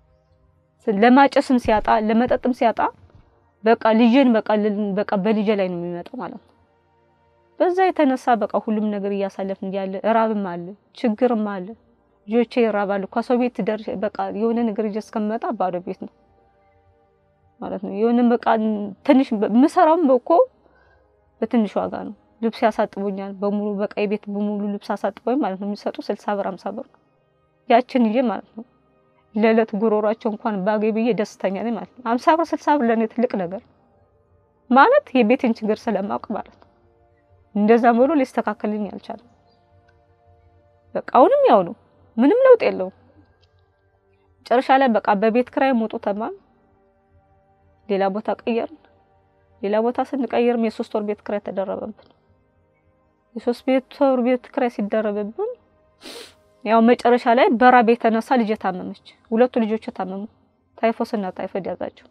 ለማጨስም ሲያጣ ለመጠጥም ሲያጣ በቃ ልጄን በቃ በቃ በልጄ ላይ ነው የሚመጣው ማለት ነው። በዛ የተነሳ በቃ ሁሉም ነገር እያሳለፍን እያለ እራብም አለ ችግርም አለ። ልጆቼ ይራባሉ። ከሰው ቤት ደርሼ በቃ የሆነ ነገር ይዤ እስከምመጣ ባዶ ቤት ነው ማለት ነው። የሆነ በቃ ትንሽ የምሰራውም እኮ በትንሽ ዋጋ ነው። ልብስ ያሳጥቡኛል በሙሉ በቃ የቤት በሙሉ ልብስ አሳጥበኝ ማለት ነው የሚሰጡ ስልሳ ብር አምሳ ብር ነው። ያችን ይዤ ማለት ነው ለዕለት ጉሮሯቸው እንኳን ባገኝ ብዬ ደስተኛ ነኝ ማለት ነው። አምሳ ብር ስልሳ ብር ለእኔ ትልቅ ነገር ማለት የቤትን ችግር ስለማውቅ ማለት ነው። እንደዛም ብሎ ሊስተካከልልኝ አልቻለም። በቃ አሁንም ያው ነው፣ ምንም ለውጥ የለውም። መጨረሻ ላይ በቃ በቤት ክራይ ሞጡ ተማም ሌላ ቦታ ቀየርን። ሌላ ቦታ ስንቀይርም የሶስት ወር ቤት ክራይ ተደረበብን። የሶስት ቤት ወር ቤት ክራይ ሲደረብብን ያው መጨረሻ ላይ በራብ የተነሳ ልጅ ታመመች። ሁለቱ ልጆች ታመሙ። ታይፎስና ታይፎይድ ያዛቸው።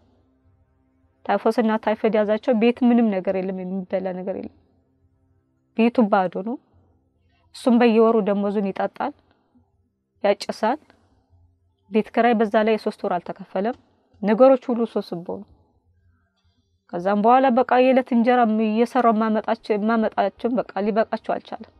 ታይፎስና ታይፎይድ ያዛቸው። ቤት ምንም ነገር የለም፣ የሚበላ ነገር የለም። ቤቱ ባዶ ነው። እሱም በየወሩ ደሞዙን ይጠጣል፣ ያጭሳል። ቤት ክራይ በዛ ላይ የሶስት ወር አልተከፈለም። ነገሮች ሁሉ ሶስቦ ነው። ከዛም በኋላ በቃ የዕለት እንጀራ እየሰራው ማመጣቸው ማመጣቸው በቃ ሊበቃቸው አልቻለም።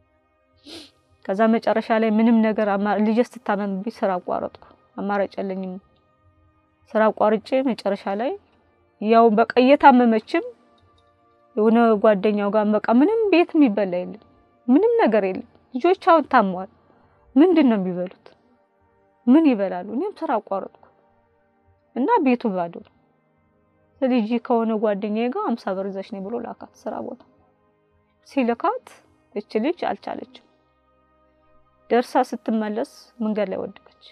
ከዛ መጨረሻ ላይ ምንም ነገር ልጄ ስትታመምብኝ ስራ አቋረጥኩ። አማራጭ የለኝም። ስራ አቋርጬ መጨረሻ ላይ ያው በቃ እየታመመችም የሆነ ጓደኛው ጋር በቃ ምንም ቤት የሚበላ የለም፣ ምንም ነገር የለም። ልጆች አሁን ታሟል። ምንድን ነው የሚበሉት? ምን ይበላሉ? እኔም ስራ አቋረጥኩ እና ቤቱ ባዶ ነው። ልጅ ከሆነ ጓደኛዬ ጋር አምሳ ብር ይዘሽ ነኝ ብሎ ላካት ስራ ቦታ ሲልካት እች ልጅ አልቻለችም። ደርሳ ስትመለስ መንገድ ላይ ወደቀች።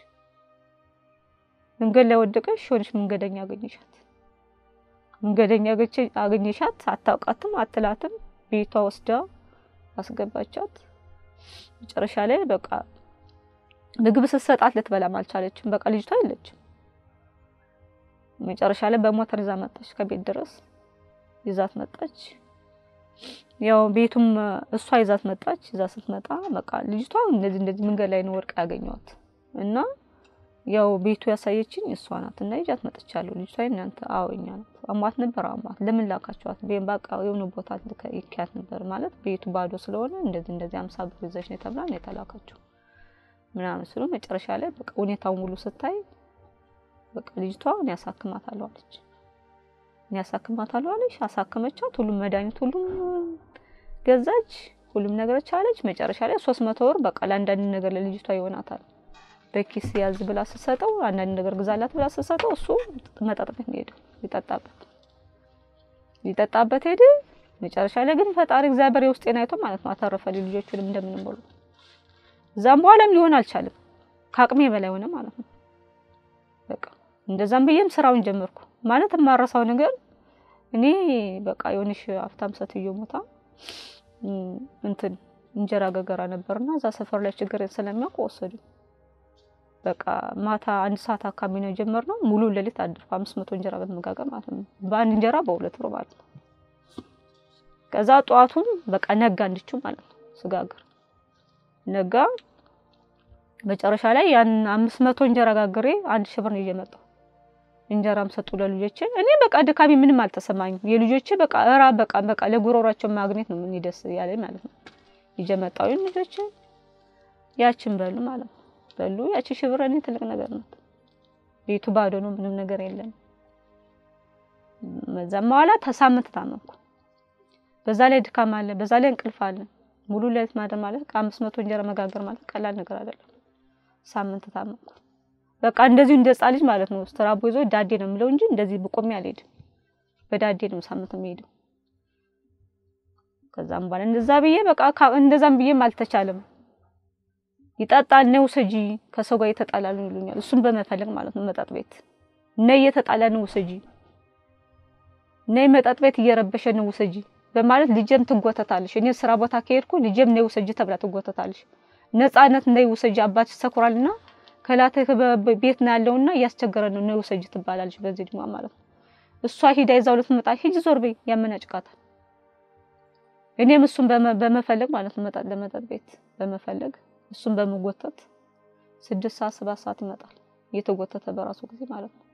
መንገድ ላይ ወደቀች። ሆነች መንገደኛ አገኘሻት። መንገደኛ አገኘሻት። አታውቃትም፣ አትላትም። ቤቷ ወስዳ አስገባቻት። መጨረሻ ላይ በቃ ምግብ ስትሰጣት ልትበላም አልቻለችም። በቃ ልጅቷ የለችም። መጨረሻ ላይ በሞተር ይዛ መጣች። ከቤት ድረስ ይዛት መጣች። ያው ቤቱም እሷ ይዛት መጣች። ይዛ ስትመጣ በቃ ልጅቷ እንደዚህ እንደዚህ መንገድ ላይ ነው ወርቅ ያገኘዋት እና ያው ቤቱ ያሳየችኝ እሷ ናት እና ይዣት መጥቻለሁ። ልጅቷ እናንተ አዎ እኛ ናት። አሟት ነበር። አሟት ለምን ላካቸዋት? በቃ የሆነ ቦታ ይካያት ነበር ማለት ቤቱ ባዶ ስለሆነ እንደዚህ እንደዚህ አምሳ ብር ይዘሽ ነው ተብላ ነው የተላካቸው ምናምን ስሉ መጨረሻ ላይ በቃ ሁኔታውን ሙሉ ስታይ በቃ ልጅቷ እኔ ያሳክማታለሁ አለች። እኔ ያሳክማታለሁ አለች። አሳከመቻት። ሁሉም መድኃኒት ሁሉም ገዛች። ሁሉም ነገር ቻለች። መጨረሻ ላይ ሶስት መቶ ብር በቃ ለአንዳንድ ነገር ለልጅቷ ይሆናታል በኪስ ያዝ ብላ ስትሰጠው አንዳንድ ነገር ግዛላት ብላ ስትሰጠው እሱ መጠጥ ቤት ሄደ ሊጠጣበት ሊጠጣበት ሄደ። መጨረሻ ላይ ግን ፈጣሪ እግዚአብሔር የውስጤን አይቶ ማለት ነው አተረፈልኝ ልጆቹንም እንደምንም ብሎ እዛም በኋላም ሊሆን አልቻለም። ከአቅሜ በላይ ሆነ ማለት ነው። በቃ እንደዛም ብዬም ስራውን ጀመርኩ ማለት የማረሳው ነገር እኔ በቃ የሆነሽ ሀብታም ሴትዮ ሞታ እንትን እንጀራ ገገራ ነበርና እዛ ሰፈር ላይ ችግር ስለሚያውቁ ወሰዱ። በቃ ማታ አንድ ሰዓት አካባቢ ነው የጀመርነው። ሙሉ ሌሊት አድርኩ። አምስት መቶ እንጀራ በመጋገር ማለት ነው። በአንድ እንጀራ በሁለት ብር ማለት ነው። ከዛ ጠዋቱን በቃ ነጋ እንድቹ ማለት ነው ስጋግር ነጋ። መጨረሻ ላይ ያን አምስት መቶ እንጀራ ጋግሬ አንድ ሺህ ብር ነው ይዤ መጣሁ። እንጀራም ሰጡ ለልጆቼ። እኔ በቃ ድካሚ ምንም አልተሰማኝም። የልጆቼ በቃ እራ በቃ በቃ ለጉሮሯቸው ማግኘት ነው ምን ደስ ያለኝ ማለት ነው። ይዤ መጣሁ ልጆቼ ያችን በሉ ማለት ነው በሉ ያቺ ሺህ ብር እኔ ትልቅ ነገር ናት። ቤቱ ባዶ ነው፣ ምንም ነገር የለም። በዛም በኋላ ተሳምንት ታመምኩ። በዛ ላይ ድካም አለ፣ በዛ ላይ እንቅልፍ አለ። ሙሉ ሌሊት ማደር ማለት ከአምስት መቶ እንጀራ መጋገር ማለት ቀላል ነገር አይደለም። ሳምንት ታመምኩ። በቃ እንደዚሁ እንደ ሕፃን ልጅ ማለት ነው። ስትራቦ ይዞ ዳዴ ነው የምለው እንጂ እንደዚህ ብቆሜ አልሄድም። በዳዴ ነው ሳምንት የምሄደው። ከዛም በኋላ እንደዛ ብዬ በቃ እንደዛም ብዬም አልተቻለም። ይጠጣል ነው ውሰጂ፣ ከሰው ጋር እየተጣላ ነው ይሉኛል። እሱን በመፈለግ ማለት ነው መጠጥ ቤት ነይ፣ እየተጣላ ነው ውሰጂ፣ ነይ መጠጥ ቤት እየረበሸ ነው ውሰጂ በማለት ልጄም ትጎተታለሽ። እኔ ስራ ቦታ ከሄድኩ ልጄም ነይ ውሰጂ ተብላ ትጎተታለሽ። ነፃነት ነይ ውሰጂ፣ አባትሽ ሰኩራልና ከላትህ ቤት ነው ያለውና እያስቸገረ ነው ነይ ውሰጂ ትባላለች። በዚህ ድማ ማለት ነው እሷ ሂዳ ይዛው ልትመጣ ሂጂ ዞር በይ ያመናጭቃታል። እኔም እሱን በመ- በመፈለግ ማለት ነው መጠጥ ለመጠጥ ቤት በመፈለግ እሱን በመጎተት ስድስት ሰዓት ሰባት ሰዓት ይመጣል እየተጎተተ በራሱ ጊዜ ማለት ነው።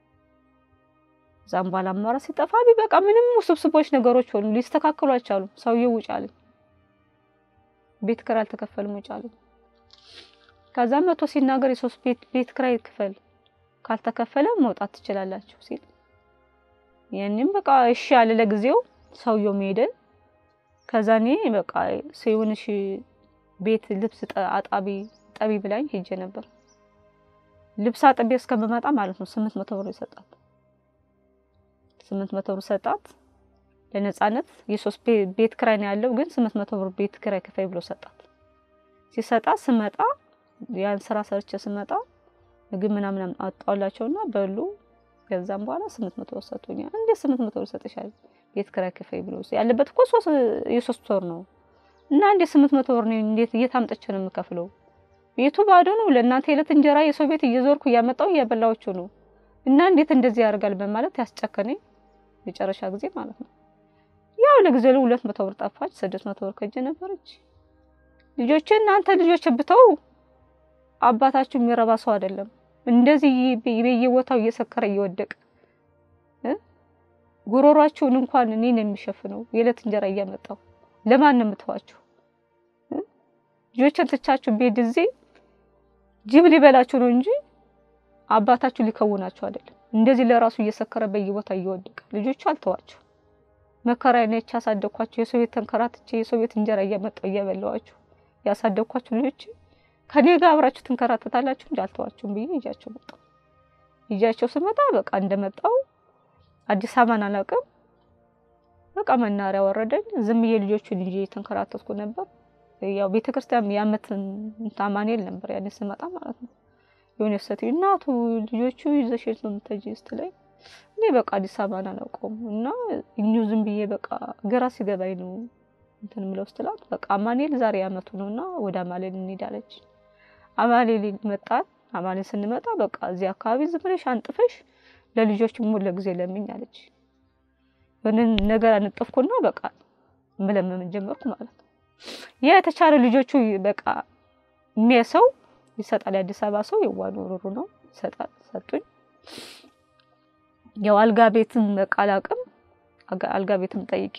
እዛም በኋላ አማራ ሲጠፋ በቃ ምንም ውስብስቦች ነገሮች ሆኑ ሊስተካከሉ አልቻሉም። ሰውዬው ውጭ አለኝ፣ ቤት ኪራይ አልተከፈልም ውጭ አለኝ። ከዛ መቶ ሲናገር የሶስት ቤት ቤት ኪራይ ክፈል ካልተከፈለ መውጣት ትችላላችሁ ሲል ያንም በቃ እሺ አለ ለጊዜው ሰውየው ሄደን ከዛ እኔ በቃ ሲሆንሽ ቤት ልብስ ጠ- አጣቢ ጠቢ ብላኝ ሄጄ ነበር። ልብስ አጥቤ እስከምመጣ ማለት ነው ስምንት መቶ ብር ይሰጣት ስምንት መቶ ብር ሰጣት ለነጻነት የሶስት ቤ- ቤት ክራይ ነው ያለው ግን ስምንት መቶ ብር ቤት ክራይ ክፈይ ብሎ ሰጣት። ሲሰጣት ስመጣ ያን ስራ ሰርቼ ስመጣ ምግብ ምናምን አጣውላቸውና በሉ። ከዛም በኋላ ስምንት መቶ ብር ሰጡኛል። እንዴት ስምንት መቶ ብር ይሰጥሻል ቤት ክራይ ክፈይ ብሎ ያለበት እኮ ሶስት የሶስት ወር ነው እና እንዴት ስምንት መቶ ብር ነው እንዴት እየታምጠች ነው የምከፍለው? ቤቱ ባዶ ነው። ለእናንተ የዕለት እንጀራ የሰው ቤት እየዞርኩ እያመጣው እያበላዎቹ ነው እና እንዴት እንደዚህ ያደርጋል በማለት ያስጨከነኝ መጨረሻ ጊዜ ማለት ነው። ያው ለጊዜው ላይ ሁለት መቶ ብር ጠፋች፣ ስድስት መቶ ብር ከእጄ ነበረች። ልጆቼ እናንተ ልጆች ብተው አባታችሁ የሚረባ ሰው አይደለም። እንደዚህ በየቦታው እየሰከረ እየወደቀ እ ጉሮሯችሁን እንኳን እኔ ነው የሚሸፍነው የዕለት እንጀራ እያመጣው ለማን ነው የምትዋችሁ? እ? ልጆችን ትቻችሁ ቤት እዚህ ጅብ ሊበላችሁ ነው እንጂ አባታችሁ ሊከውናችሁ አይደለም። እንደዚህ ለራሱ እየሰከረ በየቦታ እየወደቀ ልጆቹ አልተዋችሁ። መከራ ነች ያሳደግኳችሁ። የሰው ቤት ተንከራትቼ የሰው ቤት እንጀራ እያመጣው እያበላዋችሁ ያሳደግኳችሁ ልጆች ከኔ ጋር አብራችሁ ትንከራተታላችሁ እንጂ አልተዋችሁም ብዬ ይዣቸው መጣሁ። ይዣቸው ስመጣ በቃ እንደመጣው አዲስ አበባን አላውቅም። በቃ መናሪያ ወረደኝ። ዝም ብዬ ልጆቹን ይዤ የተንከራተትኩ ነበር። ያው ቤተክርስቲያን የዓመት ታማኔል ነበር ያኔ ስመጣ ማለት ነው። የሆነ ሴትዮ እናቱ ልጆቹ ይዘሽ የት ነው የምትሄጂው ስትለኝ እኔ በቃ አዲስ አበባን አላውቀውም እና እኚሁ ዝም ብዬ በቃ ግራ ሲገባኝ ነው እንትን ምለው ስትላት በቃ አማኔል ዛሬ ዓመቱ ነው እና ወደ አማሌል እንሄዳለች። አማሌል መጣን። አማሌል ስንመጣ በቃ እዚህ አካባቢ ዝም ብለሽ አንጥፈሽ ለልጆች ሙሉ ለጊዜ ለምኝ አለች። የሆነ ነገር አነጠፍኩና በቃ መለመን ጀመርኩ ማለት ነው። ያ የተቻለ ልጆቹ በቃ የሚያሰው ይሰጣል። የአዲስ አበባ ሰው የዋሉ ሩሩ ነው ይሰጣል። ሰጡኝ። ያው አልጋ ቤትም በቃ አላውቅም። አልጋ ቤትም ጠይቄ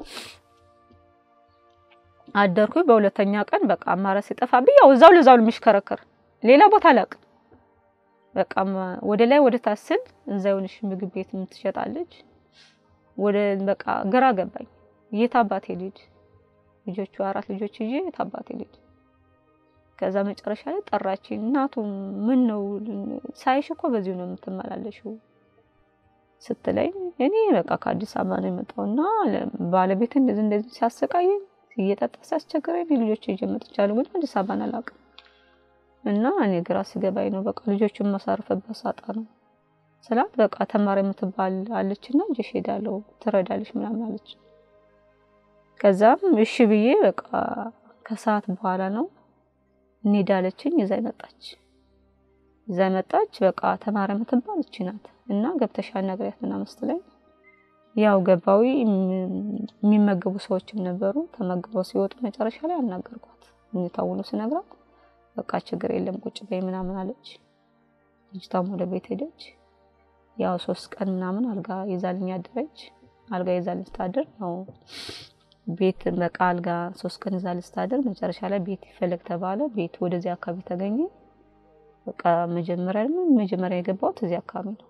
አደርኩኝ። በሁለተኛ ቀን በቃ አማራጭ ሲጠፋብኝ ያው እዛው ለዛው የሚሽከረከር ሌላ ቦታ አላውቅም። በቃ ወደ ላይ ወደ ታች ስል እዛ የሆነች ምግብ ቤት ትሸጣለች። ወደ በቃ ግራ ገባኝ። የት አባቴ ልጅ ልጆቹ አራት ልጆች ይዤ የት አባቴ ልጅ ከዛ መጨረሻ ላይ ጠራችኝ። እናቱ ምን ነው ሳይሽ እኮ በዚሁ ነው የምትመላለሽው ስትለኝ እኔ በቃ ከአዲስ አበባ ነው የመጣውና ባለቤት እንደዚህ እንደዚህ ሲያሰቃየኝ እየጠጣ ሲያስቸግረኝ ልጆች ይዤ መጥቻለሁ፣ ግን አዲስ አበባን አላውቅም እና እኔ ግራ ሲገባኝ ነው በቃ ልጆቹን ማሳረፍበት ሳጣ ነው ስላት በቃ ተማሪ የምትባል አለችና ይዤሽ እሄዳለሁ ትረዳለች ምናምን አለች። ከዛም እሺ ብዬ በቃ ከሰዓት በኋላ ነው እንሄዳለችኝ። ይዛ መጣች ይዛ መጣች። በቃ ተማሪ የምትባል እቺ ናት እና ገብተሽ አናግሪያት ምናምን ስትለኝ ያው ገባዊ የሚመገቡ ሰዎችም ነበሩ። ተመግበው ሲወጡ መጨረሻ ላይ አናገርኳት። ሁኔታውን ስነግራት በቃ ችግር የለም ቁጭ በይ ምናምን አለች። ልጅቷም ወደ ቤት ሄደች። ያው ሶስት ቀን ምናምን አልጋ ይዛልኝ አደረች። አልጋ ይዛልኝ ስታድር ነው ቤት በቃ አልጋ ሶስት ቀን ይዛልኝ ስታድር መጨረሻ ላይ ቤት ይፈለግ ተባለ። ቤት ወደዚህ አካባቢ ተገኘ። በቃ መጀመሪያ መጀመሪያ የገባሁት እዚህ አካባቢ ነው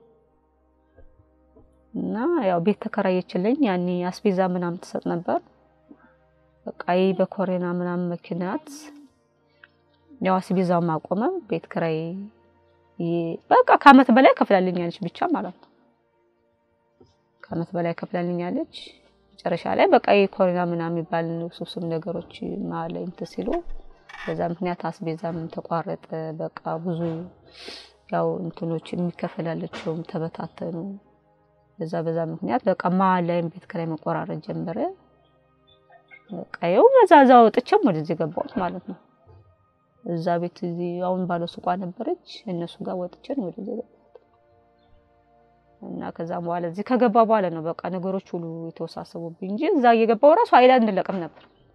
እና ያው ቤት ተከራየችልኝ። ያኔ አስቤዛ ምናምን ትሰጥ ነበር። በቃ ይህ በኮሬና ምናምን ምክንያት ያው አስቤዛው ማቆመ። ቤት ክራይ በቃ ከአመት በላይ ከፍላልኛለች ብቻ ማለት ነው። ከአመት በላይ ከፍላልኛለች። መጨረሻ ላይ በቃ ይህ ኮሬና ምናምን የሚባል ውስብስብ ነገሮች ማለ እንትን ሲሉ በዛ ምክንያት አስቤዛም ተቋረጠ። በቃ ብዙ ያው እንትኖች የሚከፈላለቸውም ተበታተኑ። በዛ በዛ ምክንያት በቃ መሀል ላይም ቤት ኪራይ መቆራረጥ ጀመረ። በቃ ይኸው መዛዛ ወጥቼም ወደዚህ ገባሁት ማለት ነው። እዛ ቤት እዚህ አሁን ባለ ሱቋ ነበረች እነሱ ጋር ወጥቼ ነው ወደዚህ ገባሁት እና ከዛም በኋላ እዚህ ከገባ በኋላ ነው በቃ ነገሮች ሁሉ የተወሳሰቡብኝ እንጂ እዛ እየገባው ራሱ አይላንድ ለቅም ነበር።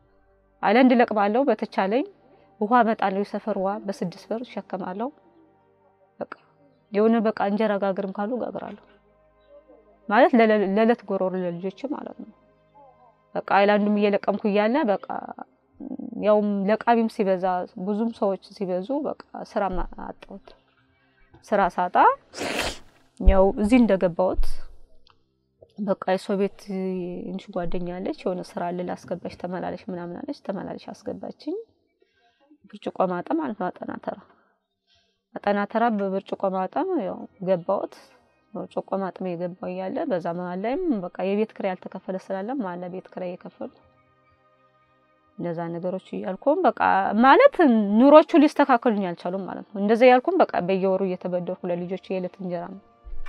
አይላንድ ለቅማለሁ በተቻለኝ ውሃ እመጣለሁ። የሰፈር ውሃ በስድስት ብር እሸከማለሁ። በቃ የሆነ በቃ እንጀራ ጋግርም ካሉ ጋግራለሁ ማለት ለዕለት ጎሮሮ ለልጆች ማለት ነው። በቃ አይላንዱም እየለቀምኩ እያለ በቃ ያውም ለቃሚም ሲበዛ ብዙም ሰዎች ሲበዙ በቃ ስራ አጣሁት። ስራ ሳጣ ያው እዚህ እንደገባሁት በቃ የሰው ቤት ትንሽ ጓደኛ አለች የሆነ ስራ አለ ላስገባች ተመላለሽ ምናምን አለች። ተመላለሽ አስገባችኝ። ብርጭቆ ማጠም ማለት ነው። አጠናተራ አጠናተራ በብርጭቆ ማጠም ያው ገባሁት። ብርጭቆ ማጠም የገባው እያለ በዛ መሀል ላይም በቃ የቤት ክራይ ያልተከፈለ ስላለ መሀል ላይ ቤት ክራይ የከፈሉ እንደዛ ነገሮች እያልኩም በቃ ማለት ኑሮቹ ሊስተካከሉኝ አልቻሉም ማለት ነው። እንደዛ እያልኩም በቃ በየወሩ እየተበደርኩ ለልጆች የዕለት እንጀራ ነው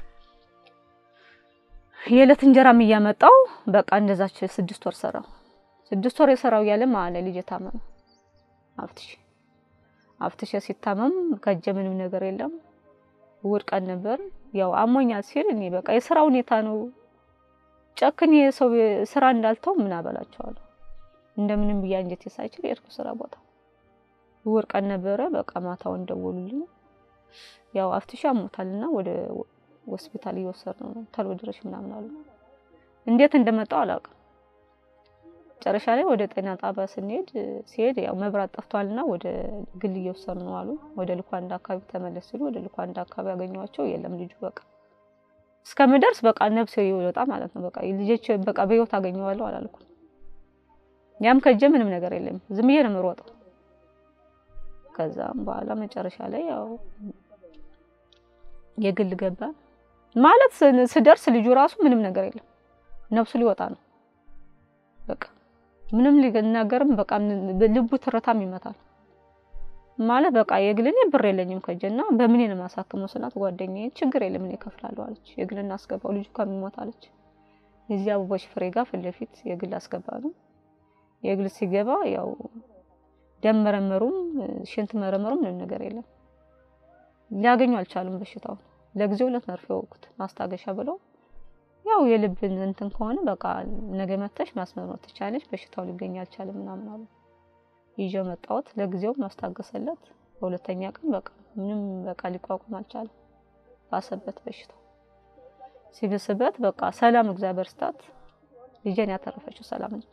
የዕለት እንጀራም እያመጣው በቃ እንደዛች ስድስት ወር ሰራው። ስድስት ወር የሰራው እያለ መሀል ላይ ልጅ ታመመ። አፍትሽ አፍትሽ ሲታመም ከእጄ ምንም ነገር የለም። እሑድ ቀን ነበር። ያው አሞኛል ሲል እኔ በቃ የስራ ሁኔታ ነው ጨክን የሰው ስራ እንዳልተው ምን አበላቸዋለሁ። እንደምንም ብያ እንጀቴ ሳይችል የሄድኩ ስራ ቦታ እሑድ ቀን ነበረ። በቃ ማታውን ደወሉልኝ። ያው አፍትሽ አሞታልና ወደ ሆስፒታል እየወሰድነው ነው ተሎ ድረሽ ምናምን አሉ። እንዴት እንደመጣው አላውቅም። መጨረሻ ላይ ወደ ጤና ጣቢያ ስንሄድ ሲሄድ ያው መብራት ጠፍቷልና ወደ ግል እየወሰድነው አሉ። ወደ ልኳንዳ አካባቢ ተመለስ ሲሉ ወደ ልኳንዳ አካባቢ ያገኘኋቸው የለም ልጁ በቃ እስከምደርስ በቃ ነፍሴ ይወጣ ማለት ነው። በቃ ልጆች በቃ በህይወት አገኘዋለሁ አላልኩም። ያም ከእጄ ምንም ነገር የለም ዝም ብዬ ነው የምሮጠው። ከዛም በኋላ መጨረሻ ላይ ያው የግል ገባ ማለት ስደርስ ልጁ ራሱ ምንም ነገር የለም ነፍሱ ሊወጣ ነው። በቃ ምንም ሊናገርም በቃ ልቡ ትርታም ይመታል ማለት በቃ የግል እኔ ብር የለኝም ከእጄና በምን ነው የማሳክመው ስላት ጓደኛዬ ችግር የለም እኔ እከፍላለሁ አለች። የግል እናስገባው ልጁ ከሚሞት አለች። የዚህ አበቦች ፍሬ ጋር ፊት ለፊት የግል አስገባ ነው። የግል ሲገባ ያው ደም መረመሩም ሽንት መረመሩም ምንም ነገር የለም። ሊያገኙ አልቻሉም በሽታውን። ለጊዜው ሁለት መርፌ ወጉት ማስታገሻ ብለው ያው የልብን እንትን ከሆነ በቃ ነገ መተሽ ማስመርመር ትቻለሽ፣ በሽታው ሊገኝ አልቻለም ምናምን አሉ። ይዤው መጣሁት። ለጊዜው ማስታገሰለት። በሁለተኛ ቀን በቃ ምንም በቃ ሊቋቋም አልቻለም። ባሰበት በሽታው ሲብስበት በቃ ሰላም እግዚአብሔር ስታት ልጄን ያተረፈችው ሰላም ነች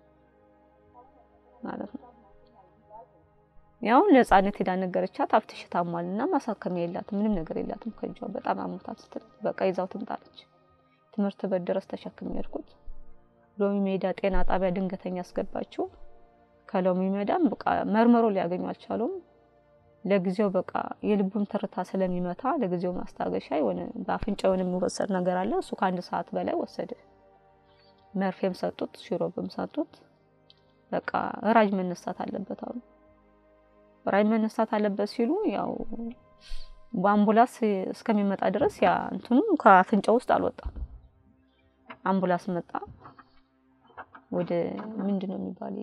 ማለት ነው። ያው ነፃነት ሄዳ ነገረቻት። አፍትሽ ታሟልና ማሳከሚያ የላትም ምንም ነገር የላትም ከእጇ በጣም አሞታት ስትል በቃ ይዛው ትምጣለች። ትምህርት ቤት ድረስ ተሸክሜ ሄድኩት። ሎሚ ሜዳ ጤና ጣቢያ ድንገተኛ አስገባችው። ከሎሚ ሜዳም በቃ መርመሮ ሊያገኙ አልቻሉም። ለጊዜው በቃ የልቡም ትርታ ስለሚመታ ለጊዜው ማስታገሻ የሆነ በአፍንጫ የሆነ የሚወሰድ ነገር አለ። እሱ ከአንድ ሰዓት በላይ ወሰደ። መርፌም ሰጡት፣ ሽሮብም ሰጡት። በቃ ራጅ መነሳት አለበት አሉ። ራጅ መነሳት አለበት ሲሉ ያው በአምቡላንስ እስከሚመጣ ድረስ ያ እንትኑ ከአፍንጫ ውስጥ አልወጣም። አምቡላንስ መጣ። ወደ ምንድን ነው የሚባል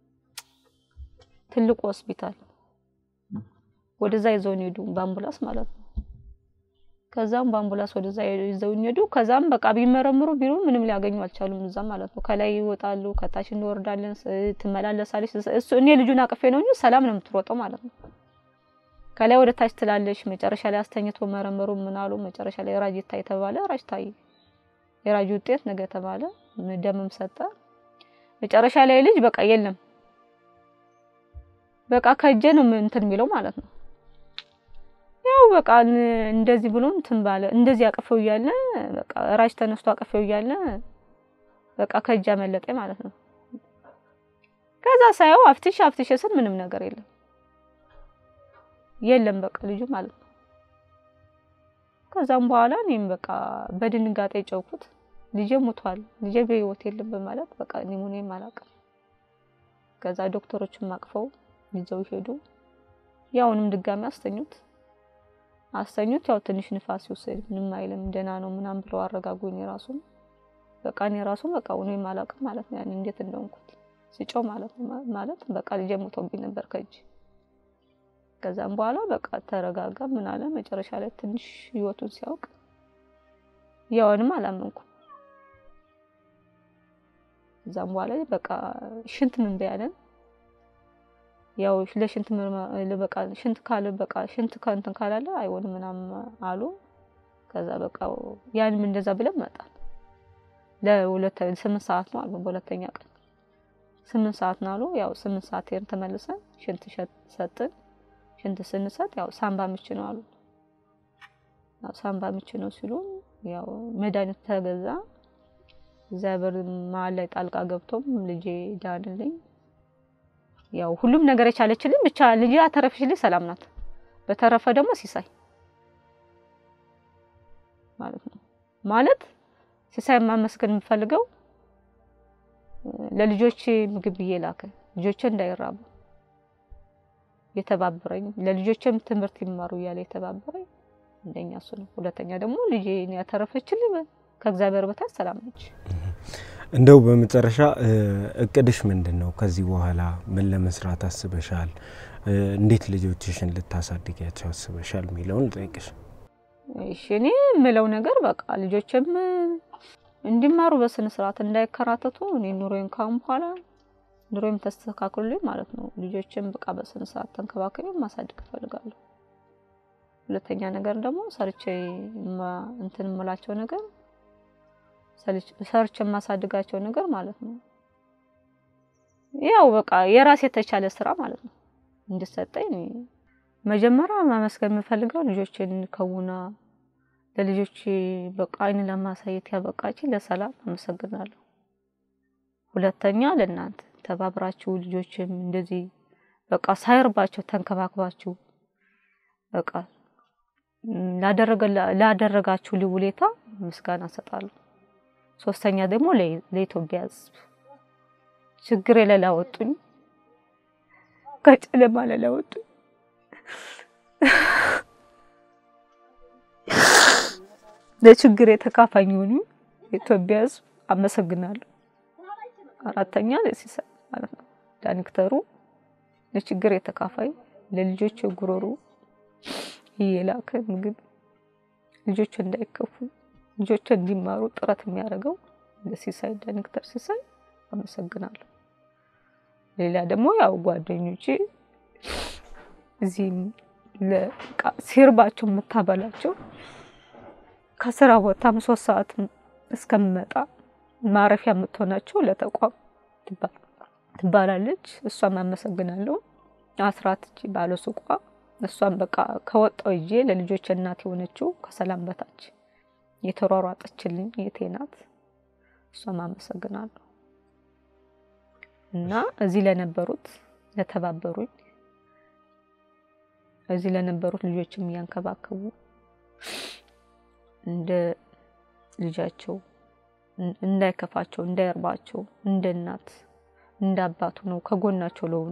ትልቁ ሆስፒታል ወደዛ ይዘውን ሄዱ፣ በአምቡላንስ ማለት ነው። ከዛም በአምቡላንስ ወደዛ ይዘውን ሄዱ። ከዛም በቃ ቢመረምሩ ቢሉ ምንም ሊያገኙ አልቻሉም። እዛ ማለት ነው። ከላይ ይወጣሉ፣ ከታች እንወርዳለን፣ ትመላለሳለች። እሱ እኔ ልጁን አቅፌ ነው እንጂ ሰላም ነው የምትሮጠው ማለት ነው። ከላይ ወደ ታች ትላለች። መጨረሻ ላይ አስተኝቶ መረመሩ። ምን አሉ? መጨረሻ ላይ ራጅ ይታይ ተባለ። ራጅ ታየ። የራጅ ውጤት ነገ ተባለ። ደምም ሰጠ። መጨረሻ ላይ ልጅ በቃ የለም በቃ ከእጄ ነው እንትን የሚለው ማለት ነው። ያው በቃ እንደዚህ ብሎ እንትን ባለ እንደዚህ አቅፈው እያለ በቃ ራጅ ተነስቶ አቅፈው እያለ በቃ ከእጅ አመለጠ ማለት ነው። ከዛ ሳየው አፍትሽ አፍትሽ ስል ምንም ነገር የለም የለም በቃ ልጁ ማለት ነው። ከዛም በኋላ እኔም በቃ በድንጋጤ ጨውኩት። ልጄ ሞቷል፣ ልጄ በህይወት የለም በማለት በቃ እኔም ሆኔም አላውቅም። ከዛ ዶክተሮችም አቅፈው ይዘው ሄዱ። ያውንም ድጋሚ አስተኙት አስተኙት። ያው ትንሽ ንፋስ ይወሰድ ምንም አይልም ደህና ነው ምናምን ብለው አረጋጉኝ። ራሱ በቃ እኔ ራሱ በቃ እኔም አላውቅም ማለት ነው። ያን እንዴት እንደሆንኩት ሲጮህ ማለት ነው ማለት በቃ ልጄ ሞቶብኝ ነበር ከእጅ ከዛም በኋላ በቃ ተረጋጋ። ምን አለ መጨረሻ ላይ ትንሽ ህይወቱን ሲያውቅ ያውንም አላመንኩም። ከዛም በኋላ በቃ ሽንት ምን በያለን ያው ለሽንት ምርመራ በቃ ሽንት ካለ በቃ ሽንት ከእንትን ካላለ አይሆንም ምናምን አሉ። ከዛ በቃ ያንም እንደዛ ብለን መጣን። ለሁለት ስምንት ሰዓት ነው አሉ። በሁለተኛ ቀን ስምንት ሰዓት ነው አሉ። ያው ስምንት ሰዓት ሄድን ተመልሰን ሽንት ሰጥን። ሽንት ስንሰጥ ያው ሳምባ ምች ነው አሉ። ያው ሳምባ ምች ነው ሲሉ ያው መድኃኒት ተገዛ። እግዚአብሔር መሀል ላይ ጣልቃ ገብቶም ልጄ ዳንልኝ። ያው ሁሉም ነገር የቻለችልኝ ብቻ ልጄ አተረፈችልኝ፣ ሰላም ናት። በተረፈ ደግሞ ሲሳይ ማለት ነው ማለት ሲሳይ ማመስገን የምፈልገው ለልጆቼ ምግብ ብዬ ላከ ልጆቼ እንዳይራቡ የተባበረኝ ለልጆቼም ትምህርት ይማሩ እያለ የተባበረኝ አንደኛ እሱ ነው። ሁለተኛ ደግሞ ልጄ ያተረፈችልኝ ከእግዚአብሔር በታች ሰላም ነች። እንደው በመጨረሻ እቅድሽ ምንድን ነው? ከዚህ በኋላ ምን ለመስራት አስበሻል? እንዴት ልጆችሽን ልታሳድጊያቸው አስበሻል የሚለውን ልጠይቅሽ። እሺ እኔ የምለው ነገር በቃ ልጆችም እንዲማሩ በስነ ስርዓት እንዳይከራተቱ እኔ ኑሮዬን ካሁን በኋላ ኑሮዬም ተስተካክሎልኝ ማለት ነው ልጆችም በቃ በስነ ስርዓት ተንከባከቢ ማሳደግ እፈልጋለሁ። ሁለተኛ ነገር ደግሞ ሰርቼ እንትን የምላቸው ነገር ሰርቼ የማሳድጋቸው ነገር ማለት ነው ያው በቃ የራሴ የተቻለ ስራ ማለት ነው እንድሰጠኝ መጀመሪያ ማመስገን የምፈልገው ልጆችን ከውና ለልጆች በቃ አይን ለማሳየት ያበቃች ለሰላም አመሰግናለሁ። ሁለተኛ ለእናንተ ተባብራችሁ ልጆችም እንደዚህ በቃ ሳይርባቸው ተንከባክባችሁ በቃ ላደረጋችሁ ውለታ ምስጋና እሰጣለሁ። ሶስተኛ ደግሞ ለኢትዮጵያ ሕዝብ ችግር ለላወጡኝ ከጨለማ ለላወጡኝ ለችግር የተካፋኝ የሆኑ የኢትዮጵያ ሕዝብ አመሰግናለሁ። አራተኛ ለሲሳይ ማለት ነው ዳይሬክተሩ ለችግር የተካፋይ ለልጆች ጉሮሮ እየላከ ምግብ ልጆች እንዳይከፉ ልጆች እንዲማሩ ጥረት የሚያደርገው ለሲሳይ ዳይሬክተር ሲሳይ አመሰግናለሁ። ሌላ ደግሞ ያው ጓደኞቼ እዚህም ሲርባቸው የምታበላቸው ከስራ ቦታም ሶስት ሰዓት እስከምመጣ ማረፊያ የምትሆናቸው ለተቋም ትባላለች። እሷም አመሰግናለሁ። አስራት እቺ ባለ ሱቋ እሷም በቃ ከወጣው ይዤ ለልጆች እናት የሆነችው ከሰላም በታች የተሯሯጠችልኝ የቴ ናት። እሷም አመሰግናለሁ እና እዚህ ለነበሩት ለተባበሩኝ እዚህ ለነበሩት ልጆችም እያንከባከቡ እንደ ልጃቸው እንዳይከፋቸው እንዳይርባቸው እንደ እናት እንደ አባቱ ነው ከጎናቸው ለሆኑ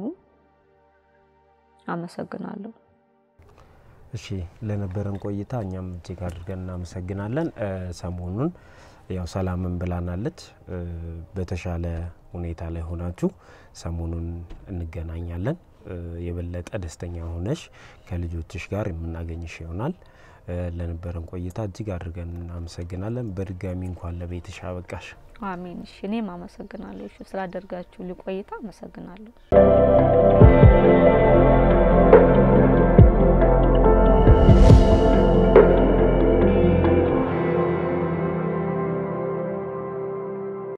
አመሰግናለሁ። እሺ ለነበረን ቆይታ እኛም እጅግ አድርገን እናመሰግናለን። ሰሞኑን ያው ሰላምን ብላናለች። በተሻለ ሁኔታ ላይ ሆናችሁ ሰሞኑን እንገናኛለን። የበለጠ ደስተኛ ሆነሽ ከልጆችሽ ጋር የምናገኝሽ ይሆናል። ለነበረን ቆይታ እጅግ አድርገን እናመሰግናለን። በድጋሚ እንኳን ለቤትሽ አበቃሽ። አሜን። እሺ እኔም አመሰግናለሁ። እሺ ስላደርጋችሁ ልቆይታ አመሰግናለሁ።